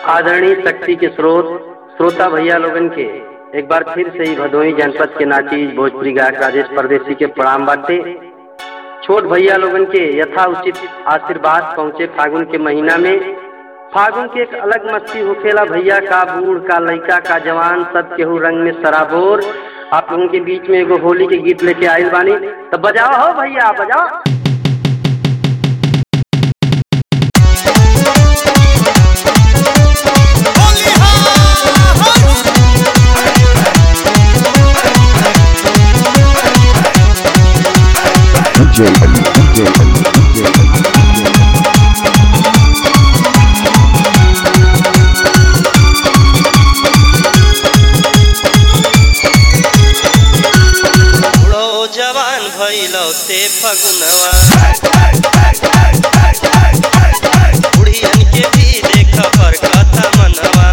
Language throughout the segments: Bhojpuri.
आदरणीय शक्ति के स्रोत श्रोता भैया लोगन के एक बार फिर से ही भदोही जनपद के नाची भोजपुरी गायक राजेश परदेसी के प्रणाम बाटे छोट भैया लोगन के यथा उचित आशीर्वाद पहुँचे फागुन के महीना में फागुन के एक अलग मस्ती होखेला भैया का बूढ़ का लड़का का जवान सब केहू रंग में सराबोर आप लोगों के बीच में एगो होली के गीत लेके आयल बानी तो बजाओ हो भैया बजाओ DJ Ali, DJ Ali, DJ Ali, DJ Ali. बुढ़ो जवान भइलो ते फगुनवा बुढ़ियन के भी देख पर कथा मनवा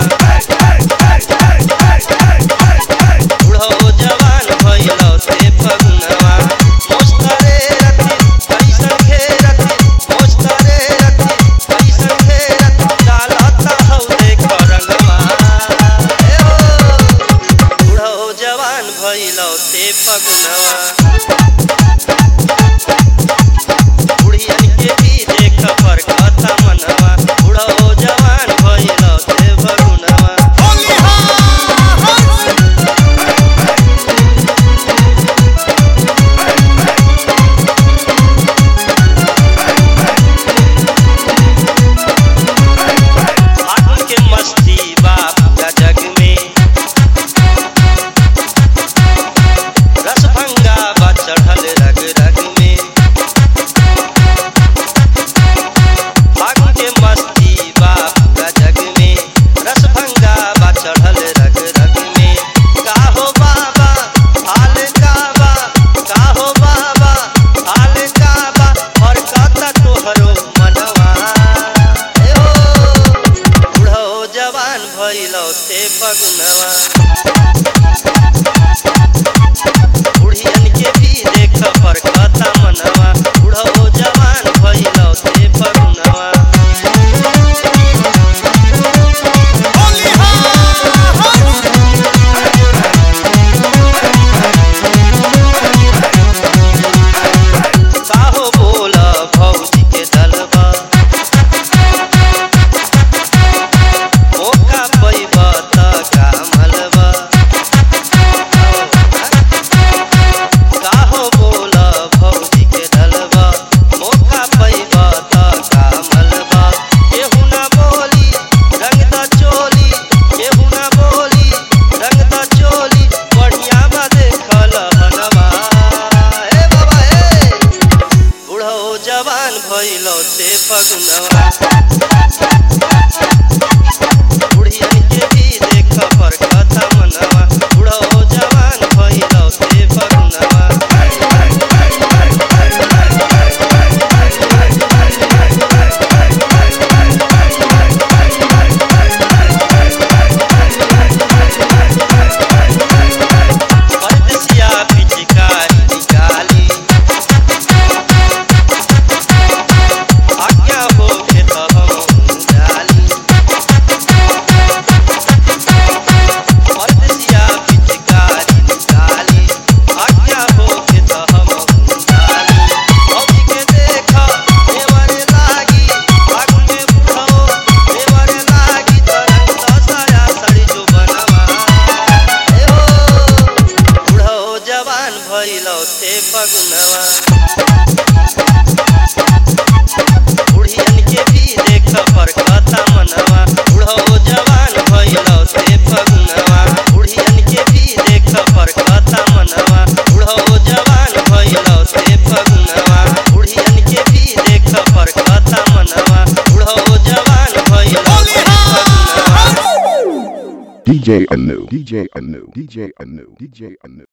बुढ़ो जवान भइलो ते फगुनवा मोस्तरे रति कैसन घेरति मोस्तरे रति कैसन घेरति डालता हौ देख रंगवा ए हो बुढ़ो जवान भइलो ते फगुनवा बुढ़ियन के भी देख पर कथा मनवा बुढ़ो जवान भइलो ते फगुनवा फागुन के मस्ती बा पूरा जग में रस भंगा बा चढ़ल रग रग में फागुन के मस्ती बा पूरा जग में रस भंगा बा चढ़ल रग रग में का हो बाबा हाल का बा का हो बाबा हाल का बा और कता तोहरो मनवा ए हो बुढ़ो जवान भइलो ते फगुनवा बुढ़ियन के भी देख पर कथा मनवा बुढ़ो जवान भइलो ते फगुनवा काहो बोल भौजी के दलबा मौका पैब त का मलबा काहो बोल भौजी के दलबा मौका पैब त का मलबा केहू ना बोली रंग द चोली केहू ना बोली रंग द चोली बढ़िया बा देखल हनवा ए बाबा ए बुढ़ो जवान भइलो ते फगुनवा बुढ़ियन के भी देख पर कथा मनवा बुढ़ो जवान भइलो ते फगुनवा परदेसिया पिचकारी निकाली आज्ञा होके त हम डाली परदेसिया पिचकारी निकाली आज्ञा होके त हम डाली भौजी के देख देवर लागी फागुन में बुढ़ो देवर लागी तरंग साया साड़ी जो बनवा ए हो बुढ़ो जवान भइलो ते फगुनवा बुढ़ियन के भी देख पर कथा मनवा बुढ़ो जवान भइलो ते फगुनवा बुढ़ियन के भी देख पर कथा मनवा बुढ़ो जवान भइलो ते फगुनवा बुढ़ियन के भी देख पर कथा मनवा बुढ़ो जवान भइलो ते फगुनवा DJ Anu, DJ Anu, DJ Anu, DJ Anu.